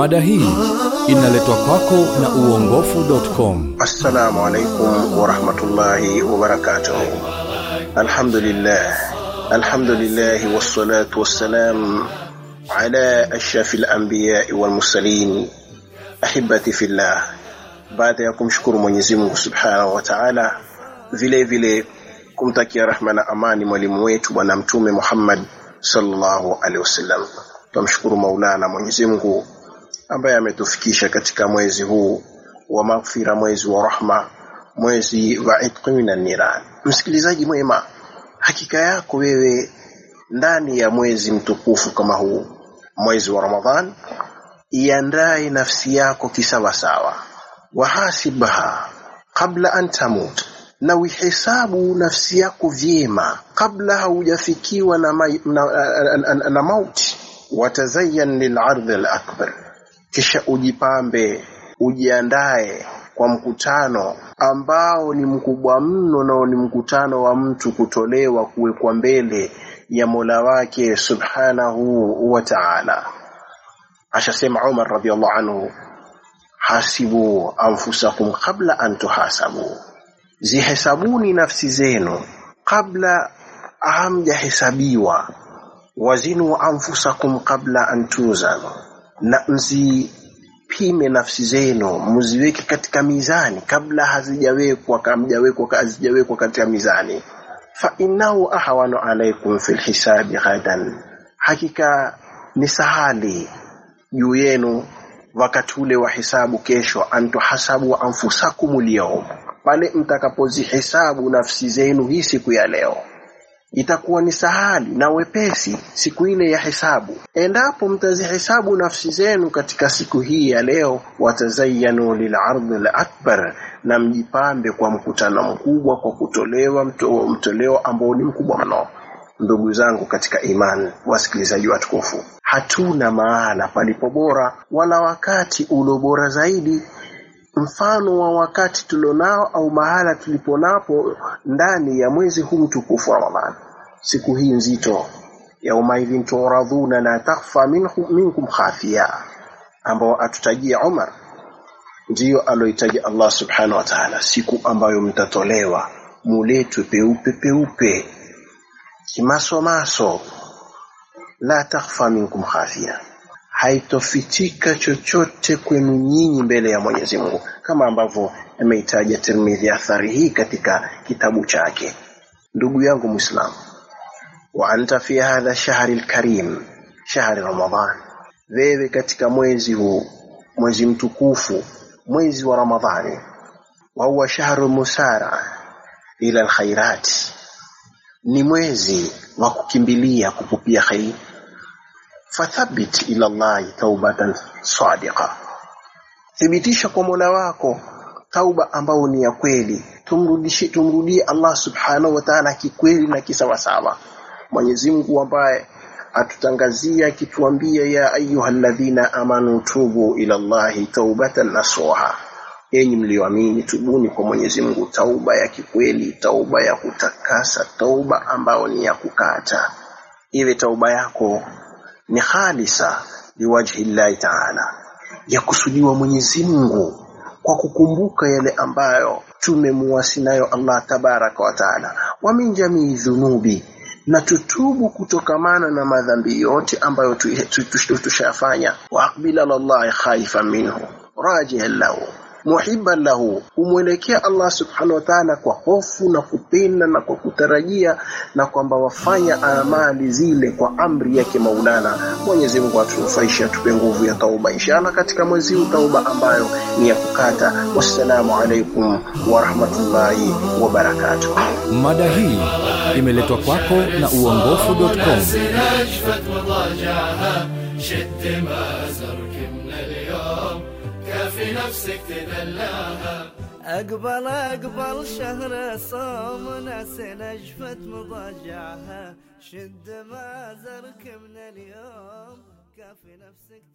Mada hii inaletwa kwako na uongofu.com. Assalamu alaikum warahmatullahi wabarakatuh. Alhamdulillah, alhamdulillah wassalatu wassalam ala ashrafil anbiyai wal mursalin. Ahibati fillah, baada ya kumshukuru Mwenyezi Mungu subhanahu wa ta'ala, vile vile kumtakia rahma na amani mwalimu wetu bwana mtume Muhammad sallallahu alaihi wasallam. Tumshukuru Maulana Mwenyezi Mungu ambaye ametufikisha katika mwezi huu wa maghfira, mwezi wa rahma, mwezi wa itqi minan niran. Msikilizaji mwema, hakika yako wewe ndani ya mwezi mtukufu kama huu, mwezi wa Ramadhan, iandae nafsi yako kisawasawa, wahasibha qabla an tamut, na uihesabu nafsi yako vyema kabla haujafikiwa na, ma, na, na, na, na mauti. Watazayyan lil'ardhi al-akbar, kisha ujipambe ujiandae kwa mkutano ambao ni mkubwa mno, nao ni mkutano wa mtu kutolewa kuwekwa mbele ya Mola wake subhanahu wa ta'ala. Ashasema Umar radhiallahu anhu, hasibu anfusakum qabla an tuhasabu, zihesabuni nafsi zenu kabla hamjahesabiwa. Wazinu anfusakum qabla an tuzanu, na mzipime nafsi zenu, mziweke katika mizani kabla hazijawekwa hamjawekwa hazijawekwa katika mizani. Fa innahu ahwanu alaikum fil hisabi ghadan, hakika ni sahali juu yenu wakati ule wa hisabu kesho, antuhasabu anfusakum alyawm, pale mtakapozihesabu nafsi zenu hii siku ya leo itakuwa ni sahali na wepesi siku ile ya hesabu, endapo mtazihesabu nafsi zenu katika siku hii ya leo. Watazayanu lilardhi lakbar, na mjipambe kwa mkutano mkubwa, kwa kutolewa mto, mtoleo ambao ni mkubwa mno. Ndugu zangu katika imani, wasikilizaji watukufu, hatuna mahala palipo bora wala wakati ulio bora zaidi mfano wa wakati tulionao au mahala tuliponapo ndani ya mwezi huu mtukufu wa Ramadhani, siku hii nzito, yaumaidhin turadhuna la takhfa minkum khafiya, ambao atutajia Umar, ndiyo aloitaja Allah subhanahu wa ta'ala, siku ambayo mtatolewa muletwe peupe peupe, kimasomaso, la takhfa minkum khafiya haitofichika chochote kwenu nyinyi mbele ya Mwenyezi Mungu, kama ambavyo ameitaja Tirmidhi athari hii katika kitabu chake. Ndugu yangu Muislamu, wa anta fi hadha shahri lkarim, shahri Ramadhan, wewe katika mwezi huu, mwezi mtukufu, mwezi wa Ramadhani, wa huwa shahru musara ila alkhairati, ni mwezi wa kukimbilia kupupia khairi fathabit ila Allahi taubatan sadiqa, thibitisha kwa Mola wako tauba ambayo ni ya kweli. Tumrudishie, tumrudie Allah subhanahu wa ta'ala kikweli na kisawasawa. Mwenyezi Mungu ambaye atutangazia akituambia, ya ayyuhalladhina amanu tubu ila Allahi taubatan nasuha, enyi mlioamini, tubuni kwa Mwenyezi Mungu tauba ya kikweli, tauba ya kutakasa, tauba ambayo ni ya kukata, iwe tauba yako ni khalisa liwajhi llahi taala, ya kusudiwa Mwenyezi Mungu kwa kukumbuka yale ambayo tumemuasi nayo Allah tabaraka wa taala, wa min jamii dhunubi, na tutubu kutokamana na madhambi yote ambayo tushafanya, wa aqbila lallahi khaifan minhu rajihan lahu muhibban lahu, kumwelekea Allah subhanahu wa ta'ala kwa hofu na kupenda na kwa kutarajia, na kwamba wafanya amali zile kwa amri yake Maulana. Mwenyezi Mungu atunufaishe, atupe nguvu ya tauba inshallah katika mwezi huu, tauba ambayo ni ya kukata. Wassalamu alaikum wa rahmatullahi wa barakatuh. Mada hii imeletwa kwako na uongofu.com. نشفت وضاجعها شد ما زرك من اليوم كافي نفسك تدلعها أقبل أقبل شهر صوم ناس نجفت مضاجعها شد ما زرك من اليوم كافي نفسك